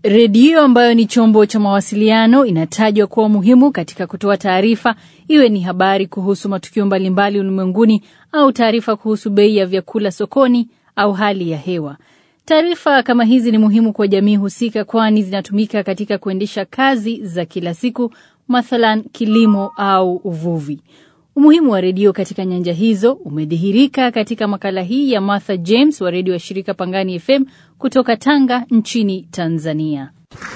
Redio ambayo ni chombo cha mawasiliano inatajwa kuwa muhimu katika kutoa taarifa, iwe ni habari kuhusu matukio mbalimbali ulimwenguni au taarifa kuhusu bei ya vyakula sokoni au hali ya hewa. Taarifa kama hizi ni muhimu kwa jamii husika, kwani zinatumika katika kuendesha kazi za kila siku, mathalan kilimo au uvuvi. Umuhimu wa redio katika nyanja hizo umedhihirika katika makala hii ya Martha James wa redio ya shirika Pangani FM kutoka Tanga nchini Tanzania.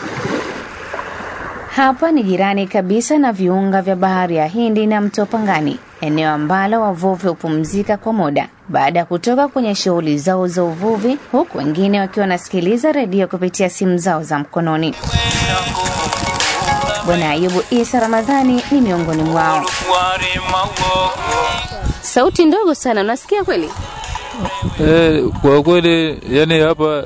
Hapa ni jirani kabisa na viunga vya bahari ya Hindi na mto Pangani, eneo ambalo wavuvi hupumzika kwa muda baada ya kutoka kwenye shughuli zao za uvuvi, huku wengine wakiwa wanasikiliza redio kupitia simu zao za mkononi. Bwana Ayubu Isa Ramadhani ni miongoni mwao. Sauti ndogo sana, unasikia kweli? Eh, kwa kweli yani hapa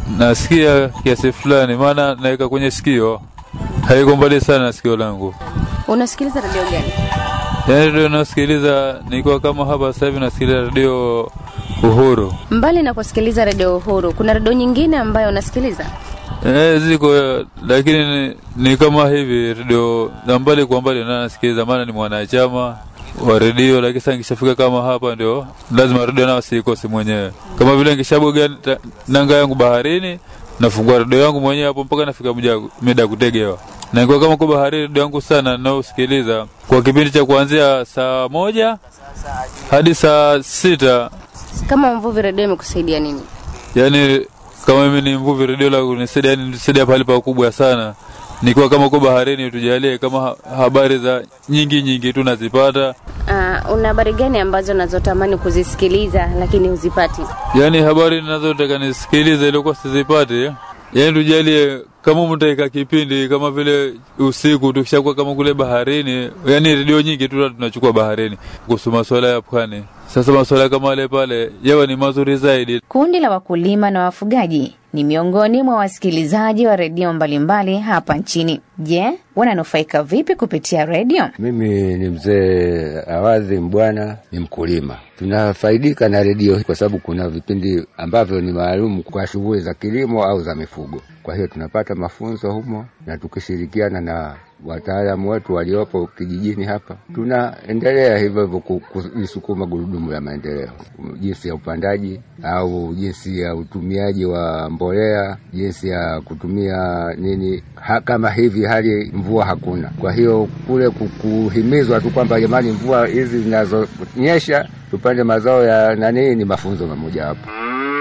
nasikia kiasi fulani, maana naweka kwenye sikio, haiko mbali sana na sikio langu. Unasikiliza redio gani? Yani redio nasikiliza nikiwa kama hapa sasa hivi nasikiliza redio Uhuru. Mbali na kusikiliza redio Uhuru, kuna redio nyingine ambayo unasikiliza? Eh, ziko lakini ni, ni kama hivi redio za mbali kwa mbali na nasikiliza, maana ni mwanachama wa redio, lakini sasa nikishafika kama hapa ndio lazima redio nao siikosi mwenyewe. Kama vile nikishaboga nanga yangu baharini, nafungua redio yangu mwenyewe hapo mpaka nafika mida ya kutegewa. Na kwa kama kwa baharini, redio yangu sana naosikiliza kwa kipindi cha kuanzia saa moja hadi saa sita. Kama mvuvi, redio imekusaidia nini? Yani kama mimi ni mvuvi, redio la kunisaidia, yani nisaidia pale pakubwa sana nikiwa kama uko baharini, tujalie kama habari za nyingi nyingi tu nazipata. Uh, una habari gani ambazo nazotamani kuzisikiliza lakini huzipati? Yaani habari ninazotaka nisikilize ilikuwa sizipati, yaani tujalie kama mtaika kipindi kama vile usiku tukishakuwa kama kule baharini, yaani redio nyingi tu tunachukua baharini kuhusu masuala ya pwani. Sasa masuala kama wale pale yawa ni mazuri zaidi. Kundi la wakulima na wafugaji ni miongoni mwa wasikilizaji wa redio mbalimbali hapa nchini. Je, wananufaika vipi kupitia redio? Mimi ni mzee Awadhi Mbwana, ni mkulima. Tunafaidika na redio kwa sababu kuna vipindi ambavyo ni maalum kwa shughuli za kilimo au za mifugo. Kwa hiyo tunapata mafunzo humo, na tukishirikiana na wataalamu wetu waliopo kijijini hapa, tunaendelea hivyo hivyo kulisukuma gurudumu la maendeleo, jinsi ya upandaji au jinsi ya utumiaji wa mbolea, jinsi ya kutumia nini ha, kama hivi hali mvua hakuna. Kwa hiyo kule kuhimizwa tu kwamba jamani, mvua hizi zinazonyesha tupande mazao ya nani, ni mafunzo mamoja hapo.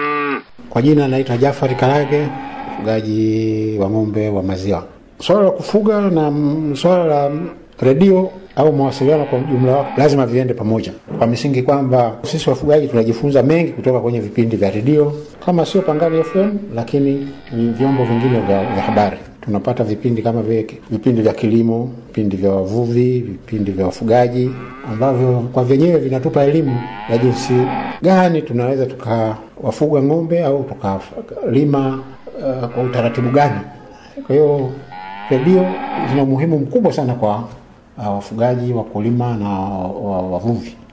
Kwa jina naitwa Jafari Karage, mfugaji wa ng'ombe wa maziwa. Swala la kufuga na swala la redio au mawasiliano kwa ujumla wake lazima viende pamoja, kwa misingi kwamba sisi wafugaji tunajifunza mengi kutoka kwenye vipindi vya redio, kama sio Pangani FM, lakini vyombo vingine vya, vya habari tunapata vipindi kama vile vipindi vya kilimo, vipindi vya wavuvi, vipindi vya wafugaji ambavyo kwa vyenyewe vinatupa elimu ya jinsi gani tunaweza tukawafuga ng'ombe au tukalima uh, kwa utaratibu gani. Kwa hiyo redio zina umuhimu mkubwa sana kwa uh, wafugaji, wakulima na wavuvi.